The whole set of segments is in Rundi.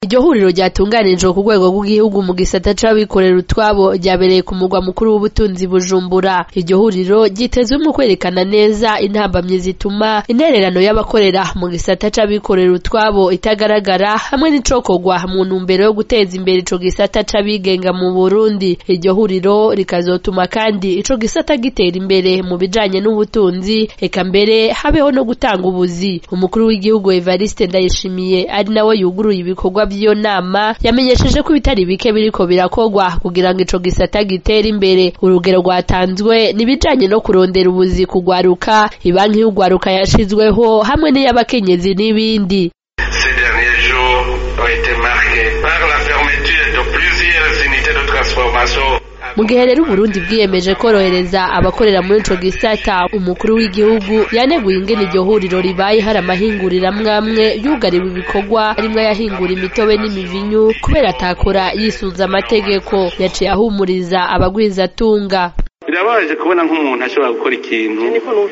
Iryo huriro ryatunganijwe ku rwego rw'igihugu mu gisata c'abikorera utwabo ryabereye ku mugwa mukuru w'ubutunzi Bujumbura. Iryo huriro ryitezwemwo kwerekana neza intambamyi zituma intererano y'abakorera mu gisata c'abikorera utwabo itagaragara hamwe n'icokorwa mu ntumbero yo guteza imbere ico gisata c'abigenga mu Burundi. Iryo huriro rikazotuma kandi ico gisata gitera imbere mu bijanye n'ubutunzi eka mbere habeho no gutanga ubuzi. Umukuru w'igihugu Evariste Ndayishimiye ari nawe yuguruye ibikorwa vy'iyo nama yamenyesheje ko ibitari bike biriko birakorwa kugira ngo ico gisata gitere imbere. Urugero rwatanzwe n'ibijanye no kurondera ubuzi kugwaruka, ibanki y'ugwaruka yashizweho hamwe n'iy'abakenyezi n'ibindi. Ces derniers jours ont été marqués par la fermeture de plusieurs unités de transformation mu gihe rero Uburundi bwiyemeje korohereza abakorera muri ico gisata umukuru w'igihugu yaneguye ingene iryo huriro ribaye hari amahinguriro amwe amwe yugariwe ibikorwa harimwo ayahingura imitobe n'imivinyu kubera atakora yisunze amategeko yaciye ahumuriza abagwizatunga birababaje kubona nk'umuntu ashobora gukora ikintu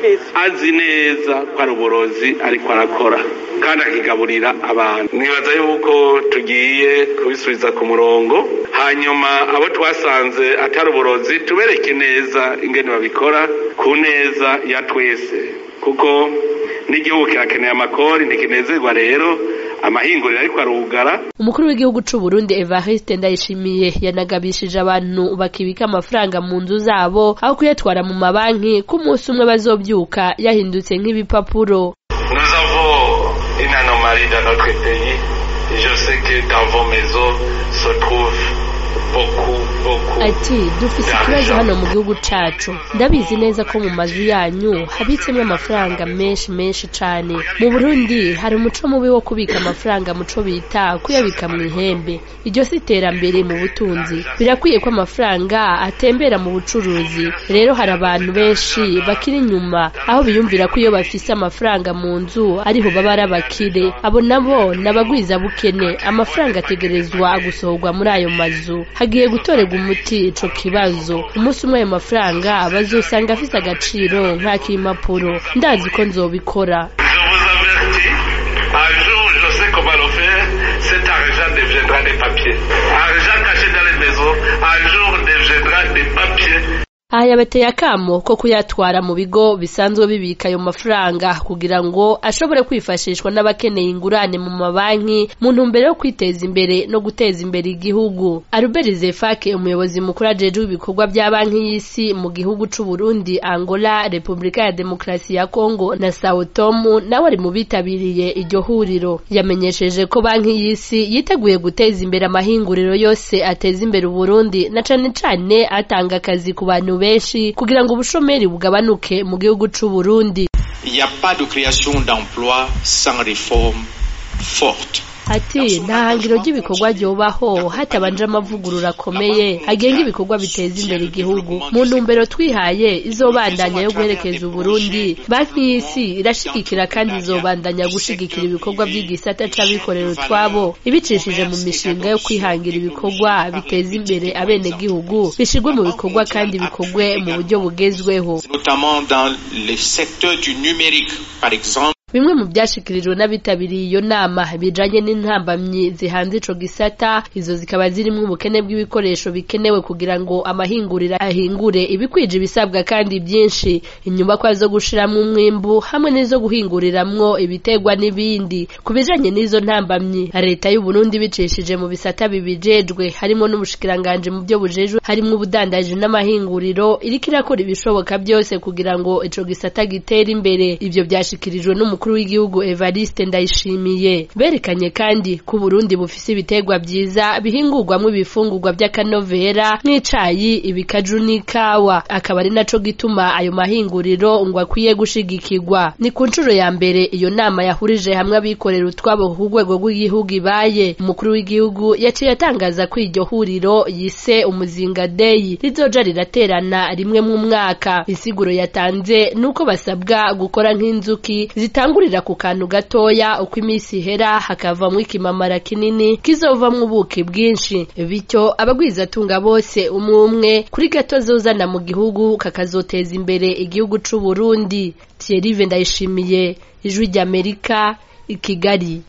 azi neza ko ari uburozi ariko arakora kandi akigaburira abantu nibaza yuko tugiye kubisubiza ku murongo hanyuma abo twasanze atari uburozi tubereke neza ingene babikora ku neza ya twese kuko n'igihugu kirakeneye amakori ntikinezerwa rero amahinguriro ariko arugara umukuru w'igihugu c'u Burundi Evariste Ndayishimiye yanagabishije abantu bakibika amafaranga mu nzu zabo aho kuyatwara mu mabanki ko umunsi umwe bazovyuka yahindutse nk'ibipapuro nous avons une anomalie dans notre pays je sais que dans vos maisons se trouvent beaucoup beaucoup ati dufise ikibazo hano mu gihugu cacu ndabizi neza ko mu mazu yanyu habitsemwo amafaranga menshi menshi cane mu burundi hari umuco mubi wo kubika amafaranga muco bita kuyabika mu ihembe iryo si iterambere mu butunzi birakwiye ko amafaranga atembera mu bucuruzi rero hari abantu benshi bakiri inyuma aho biyumvira ko iyo bafise amafaranga mu nzu ariho baba ari abakire abo nabo n'abagwiza bukene amafaranga ategerezwa gusohorwa muri ayo mazu hagiye gutorerwa umuti ico kibazo umunsi umwe ayo mafaranga bazosanga afise agaciro nk'ak'impapuro ndazi ko nzobikora je vous avertis un jour je sais comment le faire cet argent deviendra des papiers argent caché dans les maisons un jour deviendra des papiers aha yabateye akamo ko kuyatwara mu bigo bisanzwe bibika ayo mafaranga kugira ngo ashobore kwifashishwa n'abakeneye ingurane mu mabanki mu ntumbero yo kwiteza imbere no guteza imbere igihugu Albert Zefake umuyobozi mukuru ajejwe ibikorwa bya banki y'isi mu gihugu c'u Burundi Angola Repubulika ya Demokarasi ya Kongo na Sao Tome nawe ari mu bitabiriye iryo huriro yamenyesheje ko banki y'isi yiteguye guteza imbere amahinguriro yose ateza imbere Uburundi na cane cane atanga akazi ku bantu benshi kugira ngo ubushomeri bugabanuke mu gihugu c'u Burundi. Il n'y a pas de création d'emplois sans réforme forte. ati nta hangiro ry'ibikorwa ryobaho hatabanje amavugurura akomeye agenga ibikorwa biteza imbere igihugu mu ntumbero twihaye izobandanya yo guherekeza uburundi banki y'isi irashigikira kandi izobandanya gushigikira ibikorwa by'igisata c'abikorera utwabo ibicishije mu mishinga yo kwihangira ibikorwa biteza imbere abenegihugu bishirwe mu bikorwa kandi bikorwe mu buryo bugezweho notamment dans le secteur du numérique par exemple bimwe mu byashikirijwe n'abitabiriye iyo nama bijanye n'intambamyi zihanze ico gisata izo zikaba zirimwo ubukene bw'ibikoresho bikenewe kugira ngo amahinguriro ahingure ibikwije ibisabwa kandi byinshi inyubakwa zo gushiramwo umwimbu hamwe n'izo guhinguriramwo ibitegwa n'ibindi ku bijanye n'izo ntambamyi leta y'u Burundi bicishije mu bisata bibijejwe harimo n'ubushikiranganje mu byo bujejwe harimwo ubudandaji n'amahinguriro iriko irakora ibishoboka byose kugira ngo ico gisata gitere imbere ivyo byashikirijwe n'umu umukuru w'igihugu Evariste Ndayishimiye berekanye kandi ko Burundi bufise ibitegwa vyiza bihingurwamwo ibifungurwa by'akanovera nk'icayi ibikaju n'ikawa akaba ari naco gituma ayo mahinguriro ngo akwiye gushigikirwa ni ku nshuro ya mbere iyo nama yahurije hamwe abikorera utwabo ku rwego rw'igihugu ibaye umukuru w'igihugu yaciye atangaza ko iryo huriro yise umuzinga day rizoja riraterana rimwe mu mwaka isiguro yatanze nuko basabwa gukora nk'inzuki zitanga gutangurira ku kantu gatoya uko iminsi ihera hakavamwo ikimamara kinini kizovamwo ubuki bwinshi bityo abagwizatunga bose umwe umwe kuri gato zozana mu gihugu kakazoteza imbere igihugu c'u Burundi Thierry Ndayishimiye ijwi ry'Amerika i Kigali